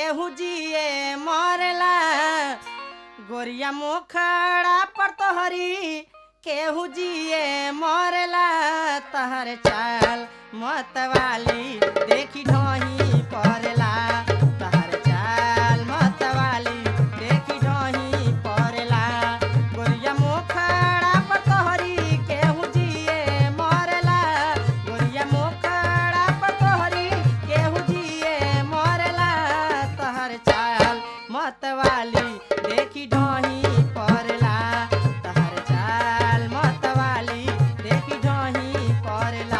केहू जिए मरला गोरिया मुखड़ा पर तोहरी केहू जिए मरला तहर चाल मतवाली देखी ढोही पड़ला तहर चाल मतवाली देखी ढोही पड़ला गोरिया मुखड़ा पर तोहरी केहू जिए मरला गोरिया मुखड़ा पर तोहरी केहू जिए मरला तहर चाल मतवाली देखी ढोही पड़ला तहर चाल मतवाली देखी ढोही पड़ला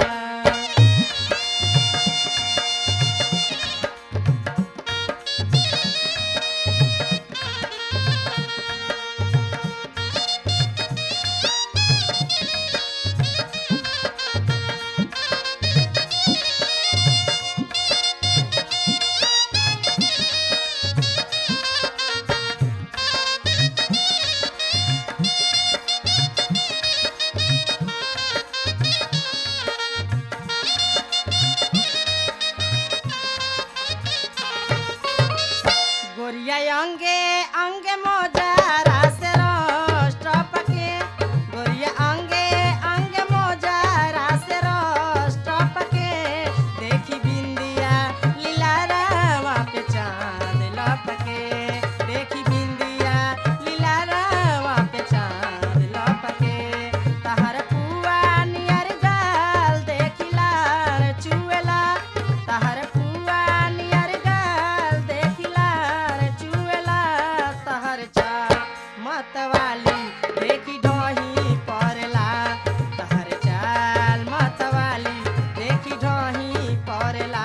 गोरिया अंगे अंगे मोजारा से रोस्ट पके गोरिया अंगे अंगे मोजारा से रोस्ट पके देखी बिंदिया लीला रावा पे चांद लपके देखी बिंदिया लीला रावा पे चांद लपके तहर पुआ नियर गाल देखिला रे चुएला तहर पुआ नियर गाल देखिला रे चुएला तहर चा मतवाली देखी ढोही पड़ला तहर चाल मतवाली देखी ढोही पड़ला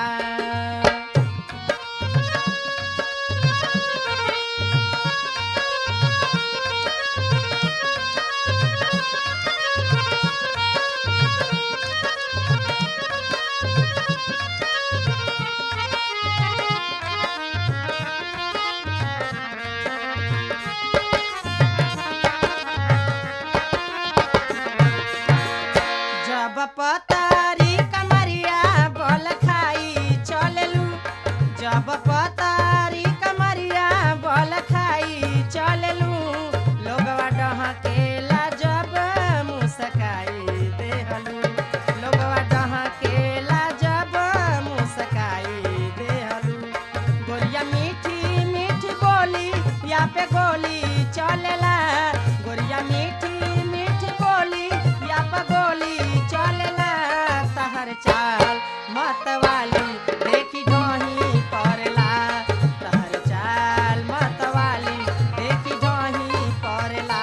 जब पतारी कमरिया बोल खाई चललू जब पतारी कमरिया बोल खाई चललू लोगवा डहकेला जब मुस्काई देहलू लोगवा डहकेला जब मुस्काई देहलू गोरिया मीठी मीठी बोली या पे गोली चलेला गोरिया मीठी मीठी बोली या पे गोली चलेला तहर चाल मतवाली देखी ढोही पड़ला तहर चाल मतवाली देखी ढोही पड़ला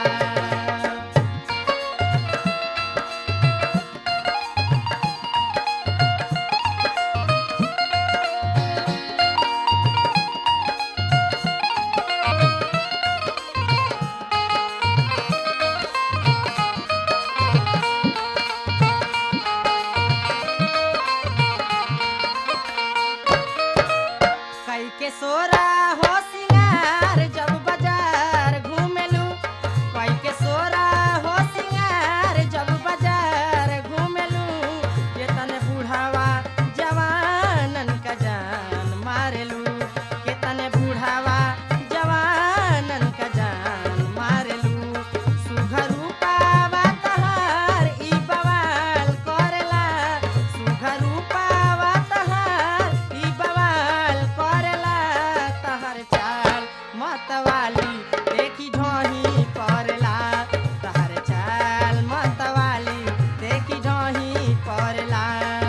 कई के सोरा हो सिंगार जब बाजार घूमेलू कई के सोरा हो सिंगार जब बाजार घूमेलू ये तने बूढ़ावा जवानन का जान मारेलू के तने बूढ़ावा जवानन का जान मारेलू सुघरू पावा तहार ई बवाल करेला सुघरू पावा तहार ई बवाल करेला तहर चाल मतवाली देखी ढोही पड़ला तहर चाल मतवाली देखी ढोही पड़ला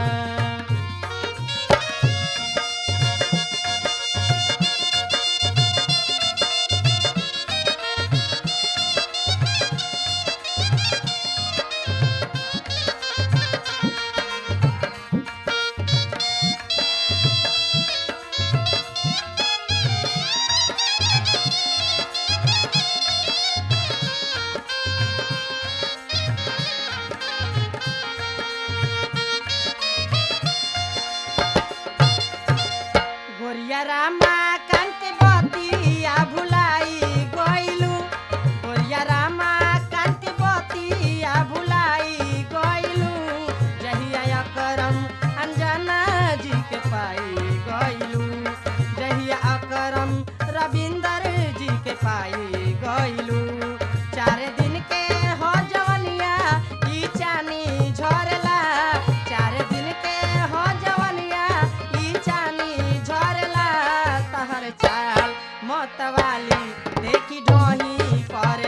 गोरिया रामा कांत बतिया भुलाई गइलू गोरिया रामा कांत बतिया भुलाई गइलू जहिया करम अंजना जी के पाई गइलू जहिया विक्रम रविंदर जी के पाई गइलू चार दिन के हो जवनिया ई चानी झरला चार दिन के हो जवनिया ई चानी झरला तहर चाल मतवाली देखी ढोही करे